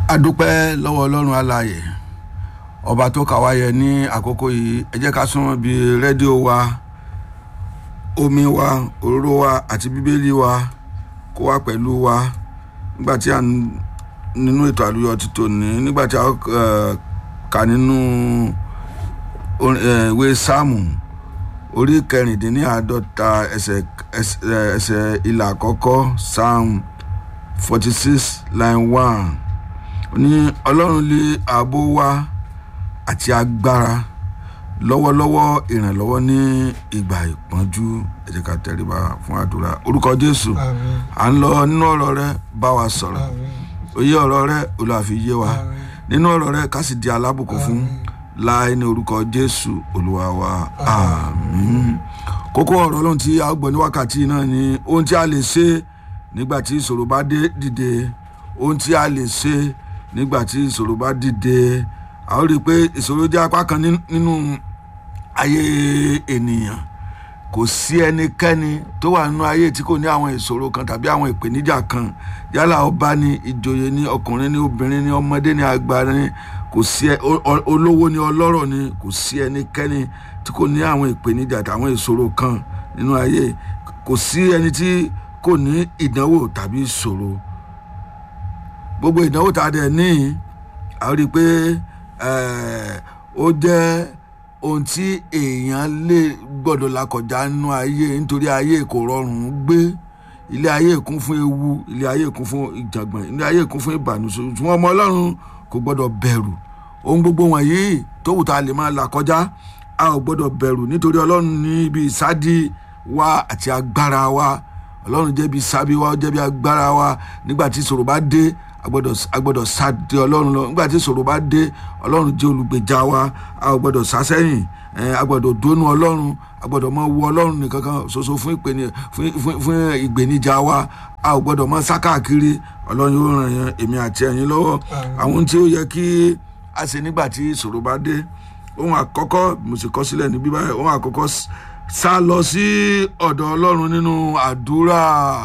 adúpẹ́ lọ́wọ́ ọlọ́run alààyè ọba tó kà wá yẹ ní àkókò yìí ẹ jẹ́ ká súnmọ́ bí rédíò wa omi wa òróró wa àti bíbélì wa kó wá pẹ̀lú wa nígbà tí a ń- nínú ètò àlùyọ ti tòní nígbà tí a eh, kà nínú orin- eh, ìwé sáàmù orí kẹrìndínláàádọ́ta ẹsẹ̀ ẹsẹ̀ ẹsẹ̀ ìlà àkọ́kọ́ psalm forty six line one ní ọlọ́run lé ààbò wa àti agbára lọ́wọ́lọ́wọ́ ìrànlọ́wọ́ ní ìgbà ìpọ́njú ẹ jẹ́ ká tẹríba fún àdúrà orúkọ jésù Àmín. à ń lọ nínú ọ̀rọ̀ rẹ bá wa sọ̀rọ̀ Àmín. òye ọ̀rọ̀ rẹ olùwàfi yé wa Àmín. nínú ọ̀rọ̀ rẹ ká sì di alábùkún fún láì ní orúkọ jésù olúwa wa àmín kókó ọ̀rọ̀ lóhun tí a gbọ́ ní wákàtí náà ni ohun tí a lè ṣe nígbà tí ìṣòro bá dé dìde ohun tí a lè ṣe nígbà tí ìṣòro bá dìde a ó rí i pé ìṣòro jẹ́ apá kan ní- nínú ayé ènìyàn kò sí ẹnikẹ́ni tó wà nínú ayé tí kò ní àwọn ìṣòro kan tàbí àwọn ìpèníjà kan yálà ọba ni ìjòyè ni ọkùnrin ni obìnrin ni ọmọdé ni àgbà ni kò sí ẹ- o- o- olówó ni ọlọ́rọ̀ ni kò sí ẹnikẹ́ni tí kò ní àwọn ìpèníjà tàwọn ìṣòro kan nínú ayé kò sí ẹni tí kò ní ìdánwò tàbí ìṣòro gbogbo ìdánwò tá a dẹ̀ ní a rí i pé eh, ó jẹ́ ohun tí èèyàn lè gbọ́dọ̀ là kọjá nínú ayé nítorí ayé kò rọrùn gbé ilé ayé kún fún ewu ilé ayé kún fún ìjàngbọ̀n ilé ayé kún fún ìbànújẹ́ ṣùgbọ́n ọmọ ọlọ́run kò gbọ́dọ̀ bẹ̀rù ohun gbogbo wọ̀nyí tó wù tá a lè máa là kọjá a ò gbọ́dọ̀ bẹ̀rù nítorí ọlọ́run ní ibi ìsádi wa àti agbára wa ọlọ́run jẹ́ bí sábí wa ó jẹ́ bí agbára wa nígbà tí ìṣòro bá dé a gbọ́dọ̀ a gbọ́dọ̀ sá de ọlọ́run lọ nígbà tí ìṣòro bá dé ọlọ́run jẹ́ olùgbèjà wa a ò gbọ́dọ̀ sá sẹ́yìn ẹ̀, a gbọ́dọ̀ dónú ọlọ́run a gbọ́dọ̀ mọ wo ọlọ́run nìkan kan ṣoṣo fún ìpèní fún fún fún ìgbèníjà wa a ò gbọ́dọ̀ mọ sá káàkiri ọlọ́run yóò ràn yẹn èmi àti ẹ̀yin lọ́wọ́ àwọn ohun tí ó yẹ kí a ṣe nígbà tí ìṣòro bá dé ohun àkọ́kọ́ mo sì kọ́ sílẹ̀ níbí báyìí ohun àkọ́kọ́ s- sá lọ sí ọ̀dọ̀ ọlọ́run nínú àdúrà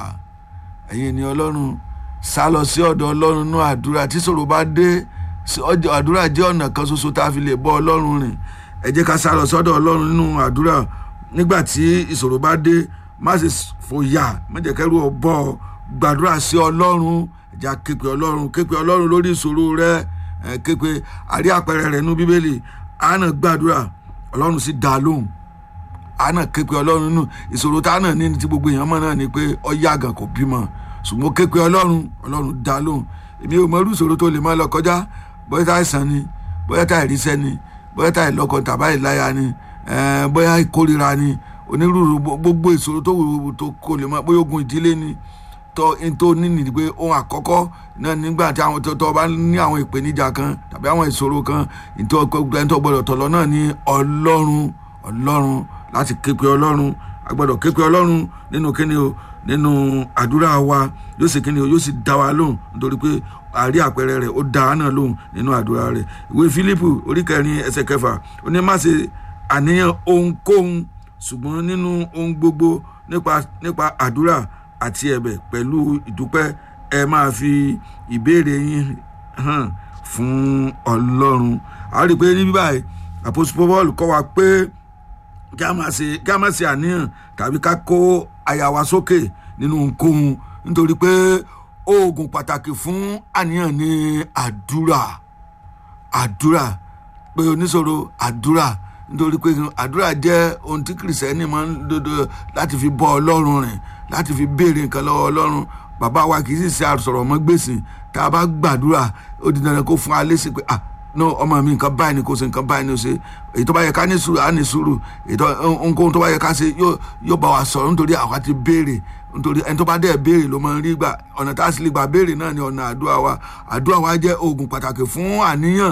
ẹ̀yin ni ọlọ́run sá lọ sí ọ̀dọ̀ ọlọ́run nínú àdúrà tí ìṣòro bá dé sí ọjọ́- àdúrà jẹ́ ọ̀nà kan ṣoṣo tá a fi lè bọ́ ọlọ́run rìn ẹ jẹ́ ká sá lọ sọ́dọ̀ ọlọ́run nínú àdúrà nígbà tí ìṣòro bá dé má ṣe fòyà má jẹ́ kẹ́rù ọ bọ́ ọ gbàdúrà sí ọlọ́run ẹ jẹ́ á képe ọlọ́run képe ọlọ́run lórí ìṣòro rẹ ẹ képe àrí àpẹẹrẹ rẹ nínú bíbélì àánà gbàdúrà ọlọ́run sì dá a lóhùn àánà képe ọlọ́run nù ìṣòro tá a náà ní ní ti gbogbo èèyàn mọ̀ náà ni pé ọyá àgàn kò bímọ ṣùgbọ́n képe ọlọ́run ọlọ́run dá a lóhùn èmi ò mọ irú ìṣòro tó lè máa lọ kọjá bóyá tá àìsàn ni bóyá tá àìríṣẹ́ ni bóyá tá àìlọ́kọ tàbá ìláya ni eh, bóyá ìkórira ni onírúurú gbo- gbogbo ìṣòro tó wù tó kò lè máa bóyá ogun ìdílé ni tó n tó ní nìdí pé ohun àkọ́kọ́ náà nígbà tí àwọn tó tó bá ní àwọn ìpèníjà kan tàbí àwọn ìṣòro kan ìtọ́ ẹni tó gbọdọ̀ tọ̀lọ́ náà ní ọlọ́run ọlọ́run láti képe ọlọ́run a gbọdọ̀ képe ọlọ́run nínú kíni o nínú àdúrà wa yóò sì kíni o yóò sì dá wa lóhùn nítorí pé àrí àpẹẹrẹ rẹ̀ ó dá a náà lóhùn nínú àdúrà rẹ̀ ìwé fílípù orí kẹrin ẹsẹ̀ kẹfà ó ní má ṣe àníyàn ohunkóhun ṣùgbọ́n nínú ohun gbogbo nípa nípa àdúrà àti ẹ̀bẹ̀ pẹ̀lú ìdúpẹ́ ẹ máa fi ìbéèrè yín hàn fún ọlọ́run a rí i pé níbí báyìí àpòsí paul kọ́ wa pé kí a máa ṣe kí a máa ṣe àníyàn tàbí ká kó àyà wa sókè nínú ohunkóhun nítorí pé oògùn pàtàkì fún àníyàn ní àdúrà àdúrà pé oníṣòro àdúrà nítorí pé àdúrà jẹ́ ohun tí kìrìsìtẹ́nì máa ń dodo láti fi bọ́ ọlọ́run rìn láti fi béèrè nǹkan lọ́wọ́ ọlọ́run bàbá wa kì í sì ṣe àsọ̀rọ̀ mọ́ gbèsè tá a bá gbàdúrà ó di dandan kó fún wa lésì pé ah no ọmọ mi nǹkan báyìí ni kò ṣe nǹkan báyìí ni ó ṣe èyí tó bá yẹ ká ní sùúrù á ní sùúrù èyí tó ohunkóhun tó bá yẹ ká ṣe yóò yóò bá wa sọ̀rọ̀ nítorí àwa ti béèrè nítorí ẹni tó bá dẹ̀ béèrè ló máa ń rí gbà ọ̀nà tá a sì lè gbà béèrè náà ni ọ̀nà àdúrà wa àdúrà wa jẹ́ oògùn pàtàkì fún àníyàn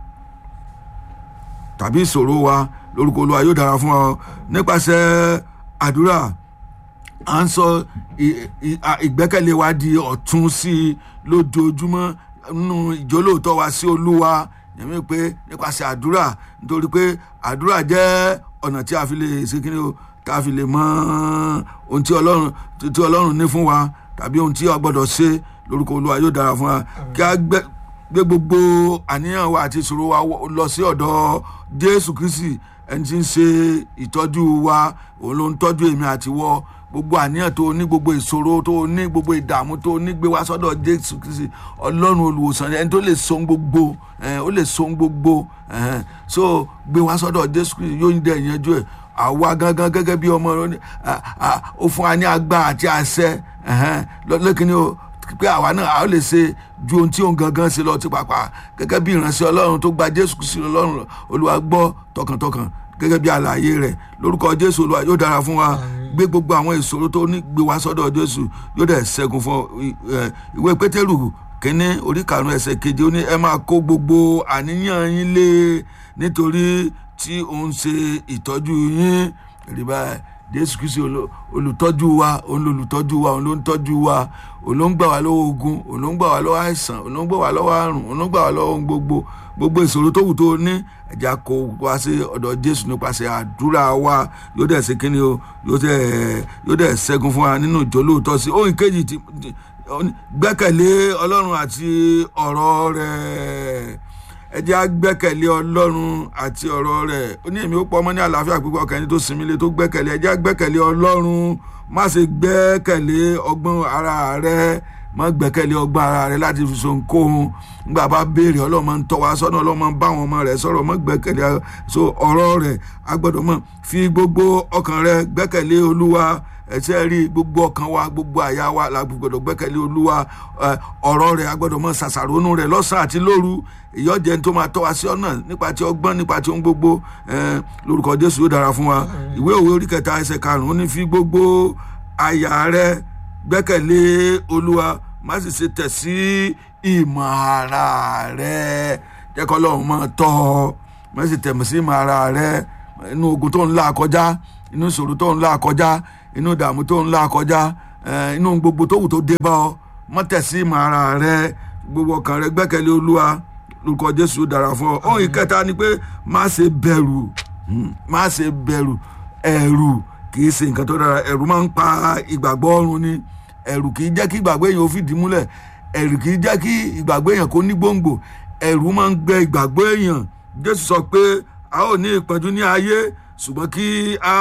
tàbí ìṣòro wa lórúkọ olúwa yóò dára fún wa nípasẹ̀ àdúrà à ń sọ ì- ì- à- ìgbẹ́kẹ̀lé wa di ọ̀tún sí i lójoojúmọ́ nínú ìjólóòtọ́ wa sí olúwa yẹ̀mí pé nípasẹ̀ àdúrà nítorí pé àdúrà jẹ́ ọ̀nà tí a fi lè ṣe kí ni o tá a fi lè mọ ohun tí ọlọ́run tí ọlọ́run ní fún wa tàbí ohun tí a gbọ́dọ̀ ṣe lórúkọ olúwa yóò dára fún wa kí a gbẹ gbé gbogbo àníyàn wa àti ìṣòro wa lọ sí ọ̀dọ̀ jésù kristi ẹni tí ń ṣe ìtọ́jú wa òun ló ń tọ́jú èmi àti wọ́ gbogbo àníyàn tó ní gbogbo ìṣòro tó ní gbogbo ìdààmú tó ní gbé wá sọ́dọ̀ jésù kristi ọlọ́run olùwòsàn ẹni tó lè so gbogbo ó lè so gbogbo so gbé wá sọ́dọ̀ jésù kristi yóò ń dẹ̀ yanjú ẹ̀ àwa gangan gẹ́gẹ́ bí ọmọ rẹ ó fún wa ní agbára àti àṣẹ lọ́kìnní o pé àwa náà a ó lè ṣe ju ohun tí òun gangan ṣe lọ ti pàpà gẹ́gẹ́ bí ìránṣẹ́ ọlọ́run tó gba jésù kristi ọlọ́run olúwa gbọ́ tọkàntọkàn gẹ́gẹ́ bí àlàyé rẹ̀ lórúkọ jésù olúwa yóò dára fún wa gbé gbogbo àwọn ìṣòro tó ní gbé wá sọ́dọ̀ jésù yóò dẹ̀ ṣẹ́gun fún ìwé pétérù kínní orí karùn-ún ẹsẹ̀ keje ó ní ẹ máa kó gbogbo àníyàn yín lé nítorí tí òun ṣe ìtọ́jú yín rí báyìí jésù kristi olùtọ́jú wa òun lolùtọ́jú wa òun ló ń tọ́jú wa òun ló ń gbà wá lọ́wọ́ ogun òun ló ń gbà wá lọ́wọ́ àìsàn òun ló ń gbà wá lọ́wọ́ àrùn òun ló ń gbà wá lọ́wọ́ gbogbo gbogbo ìṣòro tó wù tó ní ẹ̀já kó wá sí ọ̀dọ̀ jésù nípasẹ̀ àdúrà wa yóò dẹ̀ ṣe kíni o yóò dẹ̀ ṣẹ́gun fún wa nínú ìjọ lóòótọ́ sí ohun kejì tí gbẹ́kẹ̀lé ọlọ́run àti ọ̀rọ̀ rẹ̀ ẹ jẹ́ á gbẹ́kẹ̀lé ọlọ́run àti ọ̀rọ̀ rẹ̀ ó ní èmi ó pọ̀ ọmọ ní àlàáfíà pípọ̀ ọkàn ẹni tó sinmi lé tó gbẹ́kẹ̀lé ẹ jẹ́ á gbẹ́kẹ̀lé ọlọ́run má ṣe gbẹ́kẹ̀lé ọgbọ́n ara rẹ má gbẹ́kẹ̀lé ọgbọ́n ara rẹ láti fi so nkóhun nígbà bá béèrè ọlọ́run máa ń tọ́ wa sọ́nà ọlọ́run máa ń bá àwọn ọmọ rẹ̀ sọ̀rọ̀ má gbẹ́kẹ̀lé so ọ̀rọ̀ rẹ̀ a gbọ́dọ̀ mọ̀ fi gbogbo ọkàn rẹ gbẹ́kẹ̀lé olúwa ẹsẹ rí gbogbo ọkàn wa gbogbo àyà wa la gbọ́dọ̀ gbẹ́kẹ̀lé olúwa ọ̀rọ̀ rẹ̀ a gbọ́dọ̀ mọ̀ ṣàṣàrónú rẹ̀ lọ́sàn àti lóru ìyọjẹ tó máa tọ́ wa sí ọ̀nà nípa ti ọgbọ́n nípa ti ohun gbogbo lórúkọ jésù yóò dára fún wa ìwé òwe orí kẹta ẹsẹ̀ karùnún ní fi gbogbo àyà rẹ gbẹ́kẹ̀lé olúwa má sì ṣe tẹ̀ sí ìmọ̀ ara rẹ jẹ́ kọ́ lọ́run máa tọ́ ọ má sì tẹ̀ sí ìmọ̀ ara rẹ inú ogun tó ń là kọjá inú ìṣòro tó ń là kọjá inú ìdààmú tó ń là kọjá inú gbogbo tó wù tó dé bá ọ má tẹ̀ sí ìmọ̀ ara rẹ gbogbo ọkàn rẹ gbẹ́kẹ̀lé olúwa lórúkọ jésù dára fún ọ ohun ìkẹta ni pé má ṣe bẹ̀rù má ṣe bẹ̀rù ẹ̀rù kì í ṣe nǹkan tó dára ẹ̀rù máa ń pa ìgbàgbọ́ ọ̀run ni ẹ̀rù kì í jẹ́ kí ìgbàgbọ́ èèyàn ó fìdí múlẹ̀ ẹ̀rù kì í jẹ́ kí ìgbàgbọ́ èèyàn kó ní gbòǹgbò ẹ̀rù máa ń gbẹ ìgbàgbọ́ èèyàn jésù sọ pé a ó ní ìpọ́njú ní ayé ṣùgbọ́n kí a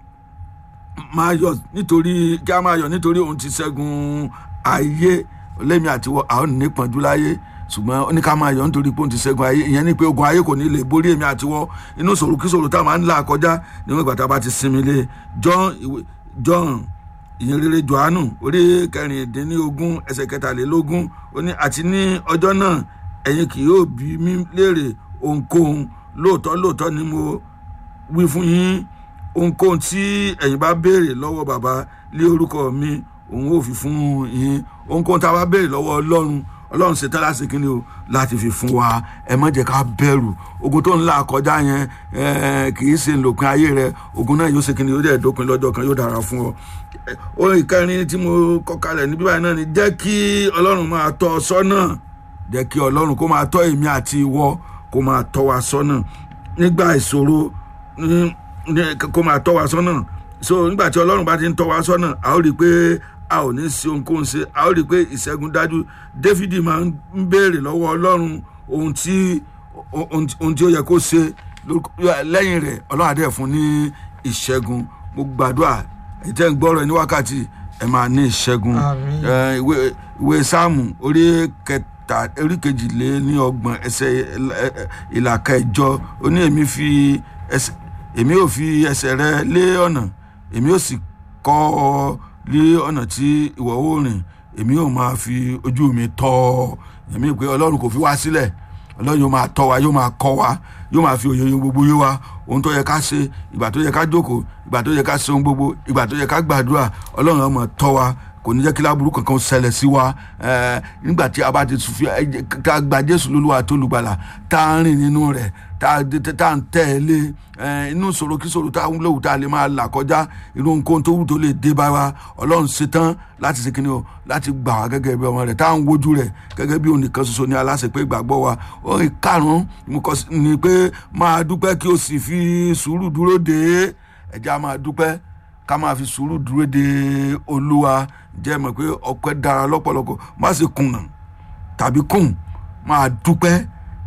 máa yọ̀ nítorí kí a máa yọ̀ nítorí òun ti ṣẹ́gun ayé lẹ́mi àtiwọ́ a ó ní ìpọ́njú láyé ṣùgbọ́n ó ní ká máa yọ̀ nítorí pé òun ti ṣẹ́gun ayé ìyẹn ni pé ogun ayé kò ní lè borí èmi àtiwọ́ inú ṣòro kí ṣòro tá a máa ń là kọjá níwọ̀n ìgbà tá a bá ti sinmi lé john john ìyẹn rere johannu orí kẹrìndínlógún ẹsẹ̀ kẹtàlélógún ó ní àti ní ọjọ́ náà ẹ̀yin kì yóò bí mi léèrè ohunkóhun lóòótọ́ lóòótọ́ ni mo wí fún yín ohunkóhun tí ẹ̀yin bá béèrè lọ́wọ́ bàbá lé orúkọ mi òun ò fi fún yín ohunkóhun tá a bá béèrè lọ́wọ́ ọlọ́run ọlọ́run ṣe tẹ́lá sí kínní o láti fi fún wa ẹ má jẹ́ ká bẹ̀rù ogun tó ń là kọjá yẹn kì í ṣe lòpin ayé rẹ ogun náà yóò ṣe kínní yóò dẹ̀ dópin lọ́jọ́ kan yóò dára fún ọ. ohun ìkẹrin tí mo kọ́ kalẹ̀ níbí báyìí náà ni jẹ́ kí ọlọ́run máa tọ́ ọ sọ́nà jẹ́ kí ọlọ́run kó máa tọ́ èmi àti ìwọ kó máa tọ́ wa sọ́nà nígbà ìṣòro kó máa tọ́ wa sọ́nà so nígbà tí ọlọ́run bá ti ń tọ́ wa sọ́nà a ó rí i pé a ò ní sí ohunkóhun ṣe a ó rí i pé ìṣẹ́gun dájú dáfídì máa ń béèrè lọ́wọ́ ọlọ́run ohun tí ohun tí ó yẹ kó ṣe lẹ́yìn rẹ̀ ọlọ́run àdé fún ní ìṣẹ́gun mo gbàdúrà ẹ̀jẹ̀ ń gbọ́rọ̀ ní wákàtí ẹ̀ máa ní ìṣẹ́gun ìwé sáàmù orí kẹta orí kejìlé ní ọgbọ̀n ẹsẹ̀ ìlà kẹjọ ó ní èmi fi ẹsẹ̀ èmi ò fi ẹsẹ̀ rẹ lé ọ̀nà èmi ò sì kọ́ ọ lé ọ̀nà tí ìwọ ó rìn èmi ò máa fi ojú mi tọ́ ọ èmi pé ọlọ́run kò fi wá sílẹ̀ ọlọ́run yóò máa tọ́ wa yóò máa kọ́ wa yóò máa fi òye yín gbogbo yé wa ohun tó yẹ ká ṣe ìgbà tó yẹ ká jókòó ìgbà tó yẹ ká ṣe ohun gbogbo ìgbà tó yẹ ká gbàdúrà ọlọ́run á máa tọ́ wa kò ní jẹ́ kí láburú kankan ṣẹlẹ̀ sí wa nígbà tí a bá ti fi tá a gba jésù lólúwa tó lùgbàlà tá a rìn nínú rẹ̀ tá a ń tẹ̀lé inú ṣòro kí ṣòro tá a ń léwu tá a lè máa là kọjá irú nǹkan tó wù tó lè dé bá wa ọlọ́run ṣetán láti ṣe kíni o láti gbà wá gẹ́gẹ́ bí ọmọ rẹ̀ tá a ń wojú rẹ̀ gẹ́gẹ́ bí onìkan ṣoṣo ní aláṣẹ pé ìgbàgbọ́ wa orin karùn-ún ni pé máa dúpẹ́ kí o sì fi sùúrù dúró dé ẹ̀já máa dúpẹ́ ká máa fi sùúrù dúró de olúwa jẹ́ mọ̀ pé ọpẹ́ dára lọ́pọ̀lọpọ̀ má ṣe kùnà tàbí kùn máa dúpẹ́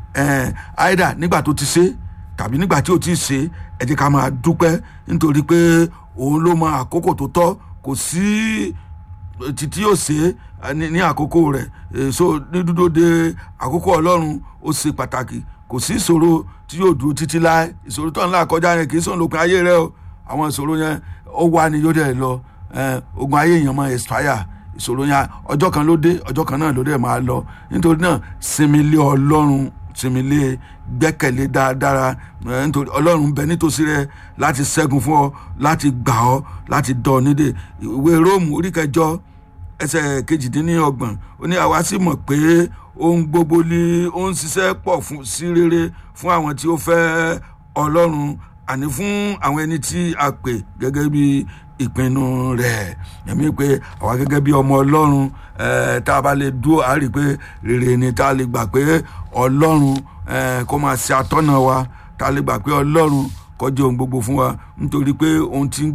ẹ̀ àìdá nígbà tó ti ṣe tàbí nígbà tí ò ti ṣe ẹ jẹ́ ká máa dúpẹ́ nítorí pé òun ló mọ àkókò tó tọ́ kò sí títí yóò ṣe é ní ní àkókò rẹ̀ èso ní dúdú de àkókò ọlọ́run ó ṣe pàtàkì kò sí ìṣòro tí yóò dúró títí láé ìṣòro tó ń là kọjá yẹn kì í sọ̀rọ̀ lópin ayé rẹ o àwọn ìṣòro yẹn ó wà ní yóò dẹ̀ lọ eh, ogun ayé èèyàn máa expire ìṣòro yẹn ọjọ́ kan ló dé ọjọ́ kan náà ló dẹ̀ máa lọ nítorí náà sinmi lé ọlọ́run sinmi lé gbẹ́kẹ̀lé dáadáa eh, nítorí ọlọ́run bẹ nítòsí rẹ láti ṣẹ́gun fún ọ láti gbà ọ láti dọ̀ ọ nídè ìwé róòmù orí kẹjọ ẹsẹ̀ kejìdínlọ́gbọ̀n ó ní àwa sì mọ̀ pé ohun gbogbo ni ó ń ṣiṣẹ́ pọ̀ fún sí rere fún àwọn tí ó fẹ́ ọlọ́run àní fún àwọn ẹni tí a pè gẹ́gẹ́ bí ìpinnu rẹ̀ ẹ̀mí pé àwa gẹ́gẹ́ bí ọmọ ọlọ́run eh, tá a bá lè dúró a rí i pé rere ni tá a lè gbà pé ọlọ́run eh, kó máa ṣe atọ́nà wa tá a lè gbà pé ọlọ́run kó jẹ́ ohun gbogbo fún wa nítorí pé ohun tí ń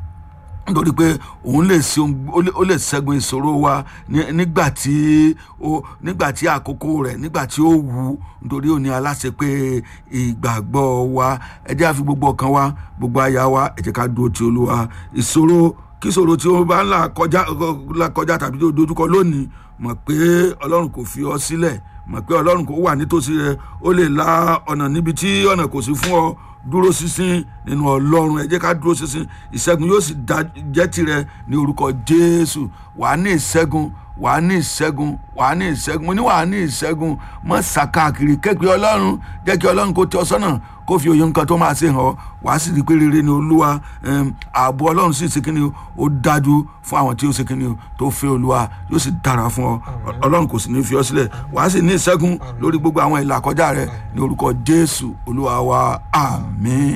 nítorí pé òun lè ṣe ohun- ó lè- ó lè ṣẹ́gun ìṣòro wa ní- nígbà tí ó nígbà tí àkókò rẹ̀ nígbà tí ó wù ú nítorí òní aláṣẹ pé ìgbàgbọ́ wa ẹ jẹ́ àfi gbogbo ọkàn wa gbogbo àyà wa ẹ jẹ́ ká dúró ti olúwa ìṣòro kí ìṣòro tí ó bá ń là kọjá là kọjá tàbí tó dojúkọ lónìí mọ̀ pé ọlọ́run kò fi ọ sílẹ̀ mọ̀ pé ọlọ́run kò wà nítòsí rẹ ó lè la ọ̀nà níbi tí ọ̀nà kò sí fún ọ dúró sísìn nínú ọlọ́run ẹ jẹ́ ká dúró sísìn ìṣẹ́gun yóò sì dá- jẹ́ tirẹ̀ ní orúkọ jésù wàá ní ìṣẹ́gun wàá ní ìṣẹ́gun wàá ní ìṣẹ́gun mo ní wàá ní ìṣẹ́gun mọ́ sàkáàkiri kékeré ọlọ́run jẹ́ kí ọlọ́run kó tẹ ọ sọ́nà kó fi òye nǹkan tó máa ṣe hàn ọ́ wàá sì rí i pé rere ni olúwa em, ààbò ọlọ́run sì ṣe kí ni o ó dájú fún àwọn tí ó ṣe kí ni o tó fẹ́ olúwa yóò sì dára fún ọ ọlọ́run kò sì ní fi ọ sílẹ̀ wàá sì ní ìṣẹ́gun lórí gbogbo àwọn ìlà kọjá rẹ ní orúkọ jésù olúwa wa àmín.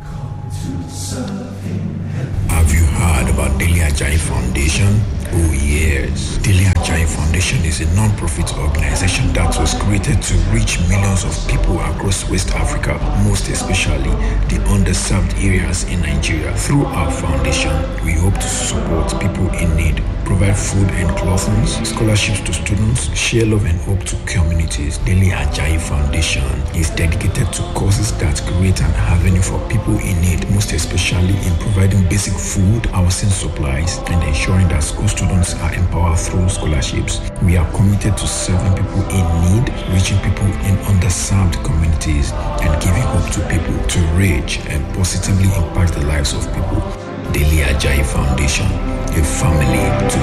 Have you heard about Daily Ajay Foundation? Oh yes. Daily Ajay Foundation is a non-profit organization that was created to reach millions of people across West Africa, most especially the underserved areas in Nigeria. Through our foundation, we hope to support people in need, provide food and clothing, scholarships to students, share love and hope to communities. Daily Ajay Foundation is dedicated to causes that create an avenue for people in need, most especially in providing basic food, housing supplies, and ensuring that school students are empowered through scholarships. We are committed to serving people in need, reaching people in underserved communities, and giving hope to people to reach and positively impact the lives of people. Daily Ajay Foundation, a family to